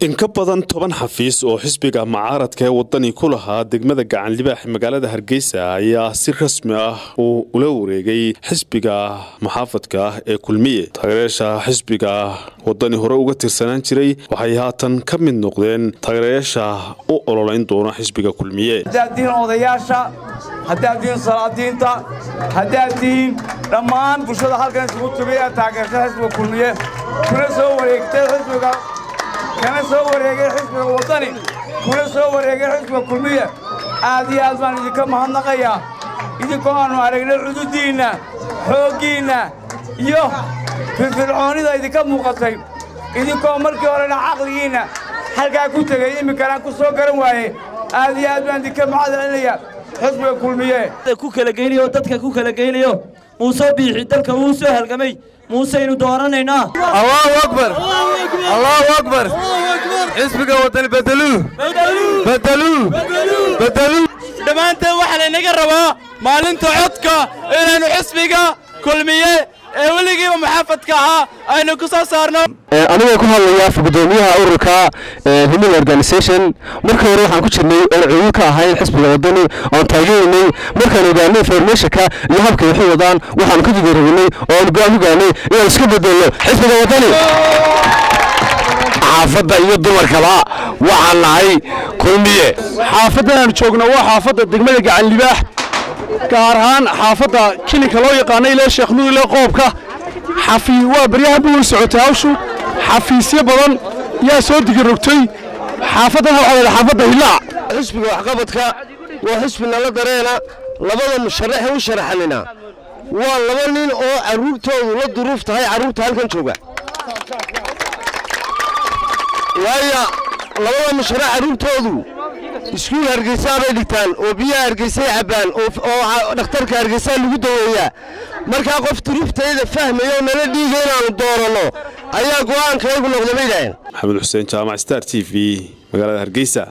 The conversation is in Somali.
in ka badan toban xafiis oo xisbiga mucaaradka ee wadani ku lahaa degmada gacan libaax magaalada hargeysa ayaa si rasmi ah uu ula wareegay xisbiga muxaafadka ah ee kulmiye taageerayaasha xisbiga wadani hore uga tirsanaan jiray waxay haatan ka mid noqdeen taageerayaasha u ololeyn doona xisbiga kulmiye haddaad tihiin odayaasha haddaad tihiin salaadiinta haddaad tihiin dhammaan bulshada halkan isugu tugay ee taageerta xisbiga kulmiye kuna soo wareegtay xisbiga kana soo wareegay xisbiga waddani kuna soo wareegay xisbiga kulmiye aad iyo aad baan idinka mahadnaqayaa idinkoo aannu aragnay cududdiinna xooggiinna iyo firfircoonnida idinka muuqatay idinkoo markii horena caqligiinna halkaa ku tegay imminkanaan ku soo garan waaye aad iyo aad baan idinka mahad celinayaa xisbiga kulmiye ku kala geynayo dadka ku kala geynayo muuse biixi dalka wuu soo halgamay muuseynu dooranaynaa allahu akbar allahu akbar xisbiga wadani bedeluu bedeluu bedeluu dhammaanteen waxaa laynaga rabaa maalinta codka inaynu xisbiga kulmiye ee weligiiba muxaafadka ahaa aynu ku soo saarno anigoo ku hadlaya gudoomiyaha ururka human organisation markii hore waxaan ku jirnay oon cuuyin ka ahayn xisbiga wadani oon taageeraynay markaan ogaanay informationka iyo habkay waxu wadaan waxaan ka jidaraynay oo aan go-aan ku gaanay inaan iska bedelno xisbiga wadani xaafadda iyo dumarkaba waxaan nahay kulmiye xaafaddan aan joogno waa xaafadda degmada gacan libaax gaar ahaan xaafadda kilinka loo yaqaano ilaa sheekh nuur ilaa qoobka xafii waa baryahan bu weli socotay hawshu xafiisyo badan yaa soo digirogtay xaafaddan waxaa wada xaafadda hilaac xisbiga waxqabadka waa xisbi nala dareena labada musharaxe u sharaxanina waa laba nin oo carruurtoodu la duruuf tahay carruurta halkan jooga waayo labada musharax carruurtoodu iskuul hargeysaa bay dhigtaan oo biyaha hargeysay cabbaan oo dhakhtarka hargeysaa lagu daweeyaa markaa qof duruuftayda fahmaya oo nala dhiiga inaannu dooranno ayaa go'aankaygu noqda bay dhaheen maxamed xuseen jaamac star t v magaalada hargeysa